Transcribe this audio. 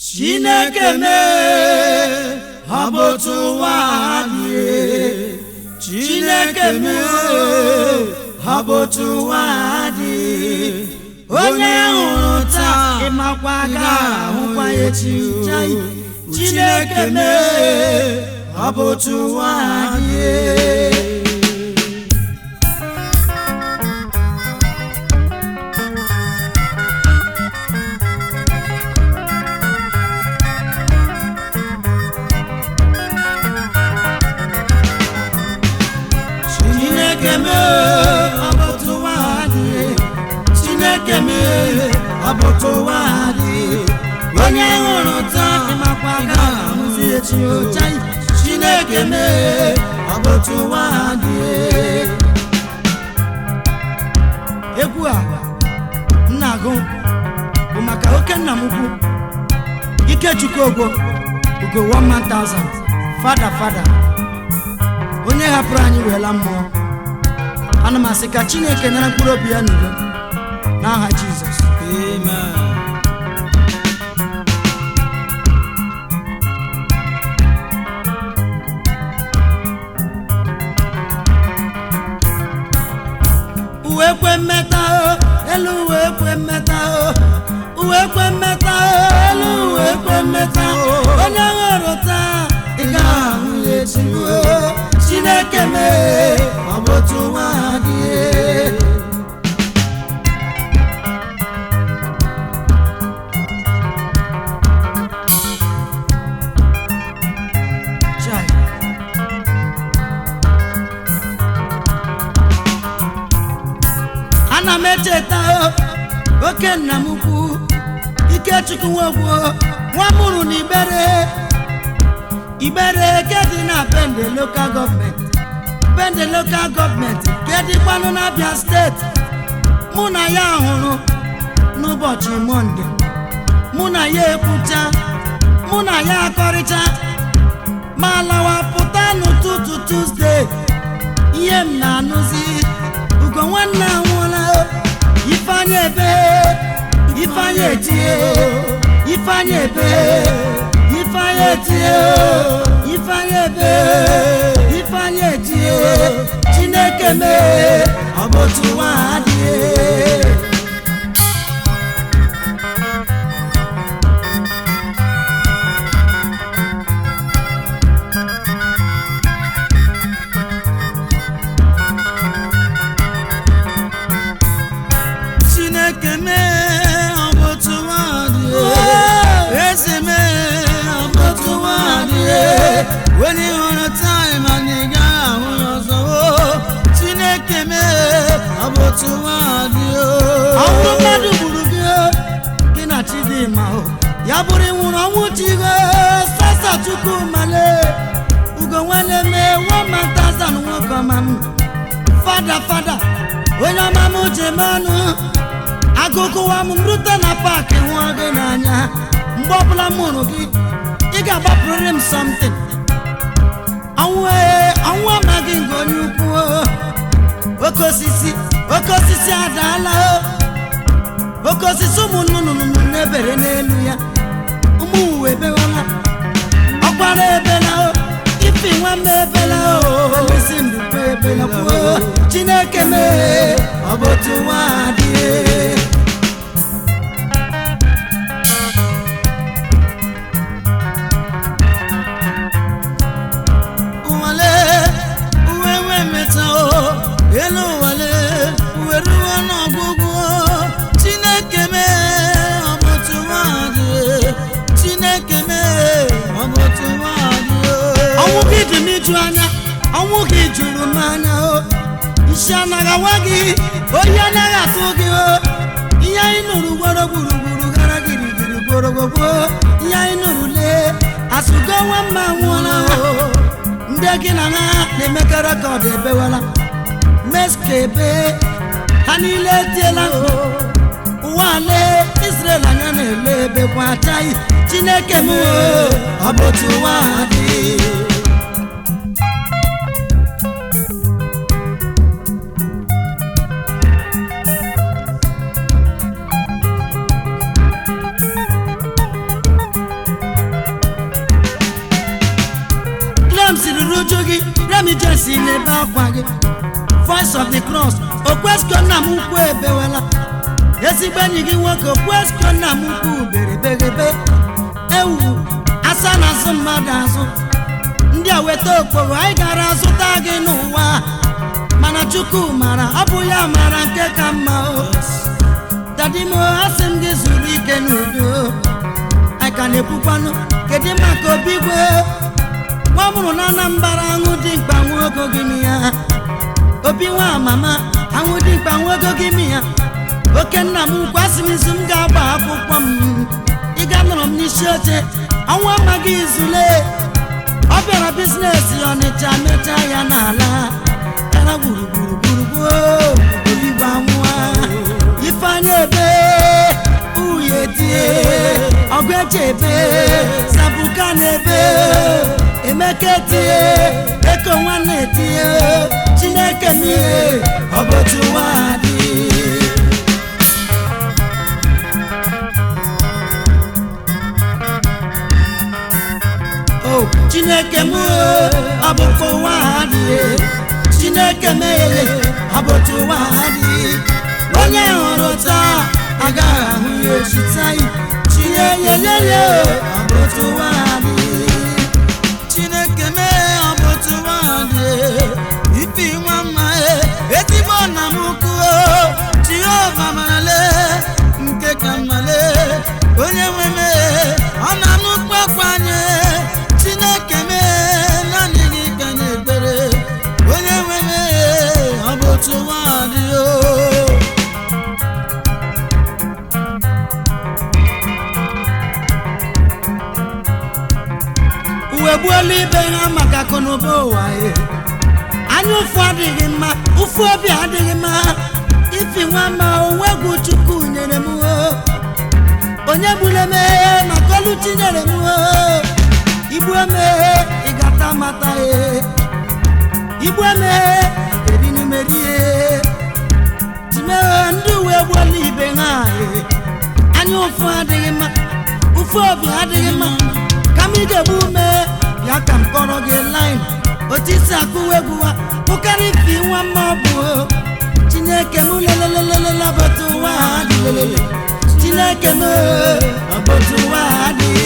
chineke mee ọ bụ otu ụwa dị chineke mee ọ bụ otu ụwa dị onye hụrụ taa ịmakwa ga ahụkwa ya echi Chai, chineke mee ọ bụ otu ụwa dị chineke mee ọ bụ otu ụwa dị chineke mee ọ bụ otu ụwa dị onye hụrụ taa ịmakwa ga ahụzi echi Chai, chineke mee ọ bụ otu ụwa dị egwu a m na-agụ bụ maka oke nna m ukwu ikechukwu ogwo ugo 1000 fada fada onye hapụrụ anyị weela mmụọ ana m asị ka chineke nara mkpụrụ obi ya n'udo n'aha jizọs Amen. uwe kwe mmeta o elu uwe kwe mmeta o uwe kwe mmeta o elu uwe kwe mmeta o onye hụrụ taa ị ga-ahụ ya echi o chineke mee ọ bụ otu nwa dị Chai. ana m echeta o, oke nna m ukwu ikechukwu nwogwo nwa mụrụ na ibere ibere ke dị na bende lokal gọọmenti bende lokal gọọmenti ke dịkwanụ n'abịa steeti mụ na ya hụrụ n'ụbọchị mọnde mụ na ya ekwucha mụ na ya akọrịcha ma lawa pụta n'ụtụtụ tuzdee ihe m na-anụzi ugo nwanne anwụọla o. ifeanyị ebe ifeanyị etie ifeanyị ebe ifeanyị etie ifeanyị ebe ifeanyị etie chineke mee ọ bụ otu nwa adịghị Chineke mee ọ bụ otu nwaanyị eze mee ọ bụ otu nwaanyị onye hụrụ taịm anyị gaghị ahụ ya ọzọ o. Chineke mee ọ bụ otu nwaanyị ọnwụ mmadụ gburu gị o, gị na chidimma o ya bụrụ ịnwụrụ ọnwụ chigo sasa chukwu male ugo nwanne mee womantazan nwoke ọma m fada fada onye ọma m ji eme ọnụ agụgụwa m rute na paakị hụọ gị n'anya mgbe ọbụla m hụrụ gị ị ga-agbapụrịrị m something ọnwụ ee ọnwụ amaghị nke onye ukwu o. oke osisi oke osisi adaala o oke osisi ụmụ nnụnụ na-ebere n'elu ya ụmụ uwe ebewala ọkwara ebela o ifi nwamba ebela o isi mbukwe ebela kwuo chineke mee ọ bụ otu nwa adịghị ụwale uwe wee meta o elu ụwale uwe ruo n'ọgwụgwụ chineke mee ọ bụ otu nwaanyị chineke mee ọ bụ otu nwaanyị ọnwụ gị dị n'iju anya ọnwụ gị juru m anya o isi anaghị awa gị oyi anaghị atụ gị o ihe anyị nụrụ gworo gburugburu gara girigiri gborogogbo ihe anyị nụrụ lee asụgo nwa mma nwụọla o ndị gị na ha na-emekọ rekọd ebewala meska ebe ha niile etiela o ụwa ale Israel anya na-ele ebe kwa achaghị Chineke m o, ọ bụ otu ụwa dị ajụjụ gị remi jesi n'ebe akwa gị voice of the cross okwesko nna m ukwu ebewela ezigbo enyi gị nwoke okwesko nna m ukwu berebegebe ewu asa na azụ mmadụ azụ ndị a weta okporo anyị gara azụta gị n'ụwa mana chukwu mara ọ bụ ya mara nke ka mma o dadimo asị m gị zuru ike n'udo anyị ka na-ekwukwanụ kedu maka obi gwe nwa mụrụ na anambara aṅụ dị mkpa nwa ogo gị m ya obi nwa mama aṅụ dị mkpa nwa ogo gị m ya oke nna m ukwu asị m izu m ga-agba akwụkwọ m ịga nọrọ m n'isi oche ọnwa amaghị izule ọ bịara bizinesi ọnịcha mecha ya n'ala gara gburugburu gburugburu oligbo amụa ifeanya ebe uye tie ọgụ eche ebe sabuka na ebe emeka etie eko nwanne etie chineke n'ihe ọ bụ otu nwa dị o chineke m ọ bụkwa ụwa ha dị chineke meghere ọ bụ otu ụwa ha dị onye hụrụ taa agaghị ahụ ya echi taa chinyeyeyeye ọ bụ otu ụwa ha dị chineke mee ọ bụ otu nwaanyị ifi nwa mma e ezigbo nna m ukwu jehova marale nke ka mmale onye nwe mee ọ na-anụ kpakwa anyị chineke mee naanị gị ka anyị ekpere onye nwe mee ọ bụ otu nwaanyị o uwe gbuola ibe ha maka akụnụba ụwa e anya ụfụ adịghị mma ụfụ obi adịghị mma ifi nwa ma onwe egwu chukwu nyere m o onye gburu emeghe maka olu chinyere m o igbu emeghe ị gata mata e igbu emeghe erinumerie timeghe ndị uwe gbuola ibe ha e anya ụfụ adịghị mma ụfụ obi adịghị mma ka m ị ga-egbu ume bịa ka m kọrọ gị lin otu isi akụwa egwu ha pụkarị ifi nwa mma ọ bụ o. chineke m lelelelele ọbọtụ ụwa ha dị lelele chineke m ọbọtụ ụwa ha dị